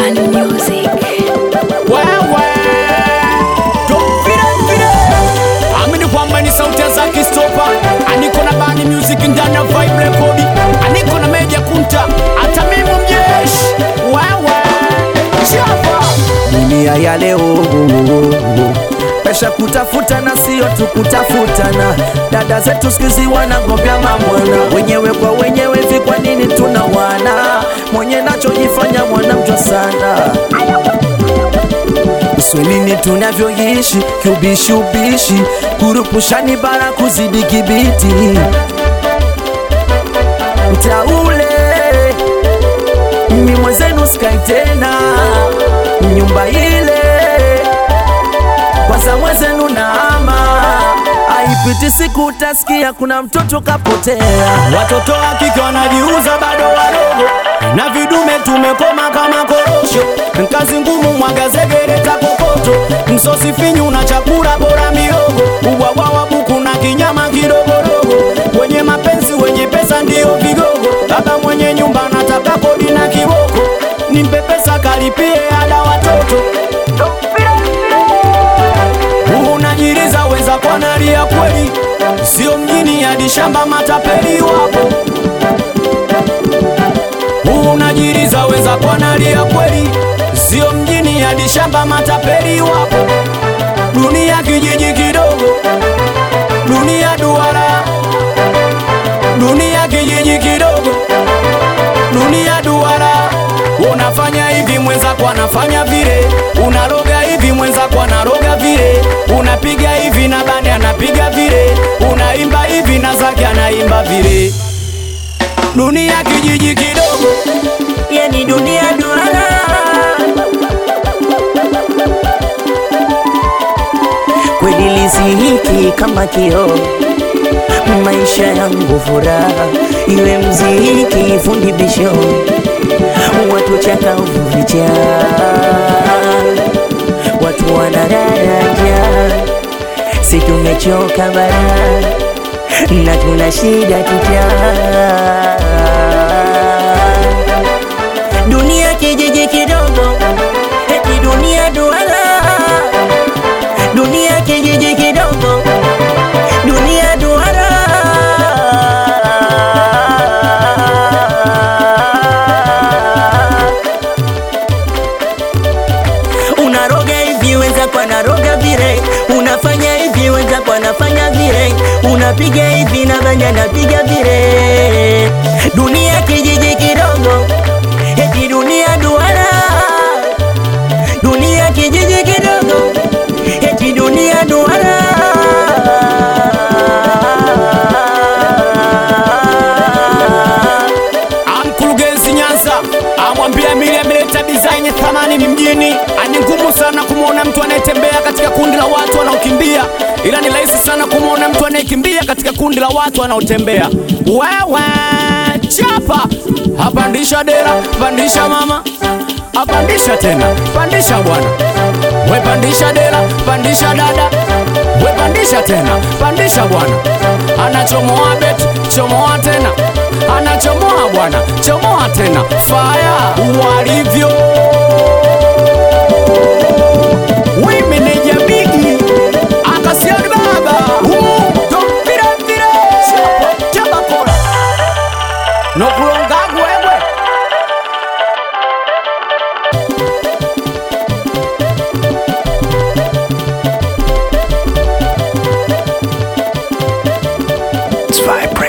Bani Music. wewe Don't vile vile. amini kwamba ni sauti za kistopa aniko na bani music ndani ya vibe record aniko na meja kunta hata mimi mjeshi wewe chapa dunia ya leo pesha kutafuta na sio tu kutafutana. Dada zetu sikizi wanagombea mamwana wenyewe kwa wenyewe, hivi kwa nini tuna wana mwenye nachojifanya mwanamjwa sana Uswahilini tunavyoishi kiubishi ubishi, kurupushani bara kuzidi kibiti mtaule mi mwenzenu skai tena nyumba ile kwanza mwenzenu naama aipiti siku utasikia kuna mtoto kapotea watoto wa kike wanajiuza bado wadogo na vidume tumekoma kama korosho kazi ngumu mwagazegereta kokoto msosi finyu na chakula bora miogo ubwabwa wa buku na kinyama kidogodogo wenye mapenzi wenye pesa ndiyo vigogo baba mwenye nyumba nataka kodi na kiboko nimpe pesa kalipie ada watoto unajiriza weza kwa nalia kweli sio mjini hadi shamba matapeli wapo unajiriza weza kwa nalia kweli sio mjini hadi shamba matapeli wapo dunia kijiji kidogo dunia duara dunia kijiji kidogo dunia duara unafanya hivi mwenzako anafanya vile unaloga hivi mwenzako anaroga vile unapiga hivi na bani anapiga vile unaimba hivi na zake anaimba vile dunia kijiji kidogo yani dunia duara kweli lizihiki kama kioo maisha yangu furaha iwe mziki fundi bisho watu chakavu vijaa watu wanadaraja si tumechoka bara na tuna shida kijaa dunia kijiji kidogo eti dunia duara dunia kijiji kidogo dunia duara unaroga hivi wenzako anaroga vile unafanya hivi wenzako anafanya vile unapiga hivi na banya anapiga vile dunia kijiji kidogo eti dunia duara dunia kijiji kidogo eti dunia duara amkurugenzi Nyanza amwambia Mili ameleta design thamani ni mjini. Ani ngumu sana kumwona mtu anayetembea katika kundi la watu wanaokimbia, ila ni rahisi sana kumwona mtu anayekimbia katika kundi la watu wanaotembea. Wewe chapa, apandisha dera, pandisha mama, apandisha tena, pandisha bwana, we pandisha dera, pandisha dada, we pandisha tena, pandisha bwana, anachomoa bet, chomoa tena anachomoa bwana, chomoa tena, faya walivyo we meneja bigi akasiani baba tomvirevire chabakola nokulongagu wewe Zwei